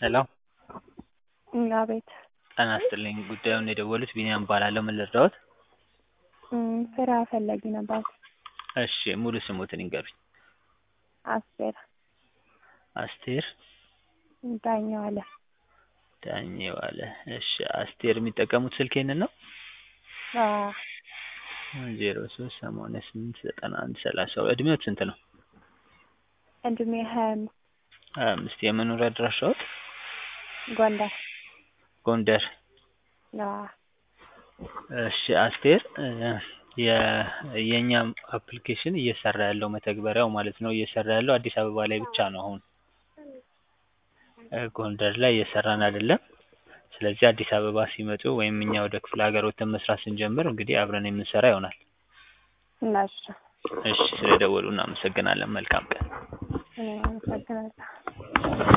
ሄሎ አቤት ጤና ይስጥልኝ ጉዳዩን የደወሉት ቢኒያም እባላለሁ ምን ልርዳዎት ስራ ፈላጊ ነበር እሺ ሙሉ ስሞትን ይንገሩኝ አስቴር አስቴር ዳኘው አለ ዳኘው አለ እሺ አስቴር የሚጠቀሙት ስልክ ይሄንን ነው አዎ ዜሮ ሶስት ሰማንያ ስምንት ዘጠና አንድ ሰላሳ እድሜዎት ስንት ነው እድሜ ሀያ አምስት ሀያ አምስት የመኖሪያ አድራሻዎት ጎንደር ጎንደር አዎ እሺ አስቴር የእኛ አፕሊኬሽን እየሰራ ያለው መተግበሪያው ማለት ነው እየሰራ ያለው አዲስ አበባ ላይ ብቻ ነው አሁን ጎንደር ላይ እየሰራን አይደለም ስለዚህ አዲስ አበባ ሲመጡ ወይም እኛ ወደ ክፍለ ሀገር ወጥተን መስራት ስንጀምር እንግዲህ አብረን የምንሰራ ይሆናል እነሱ እሺ ስለደወሉ እናመሰግናለን መልካም ቀን እኔም አመሰግናለሁ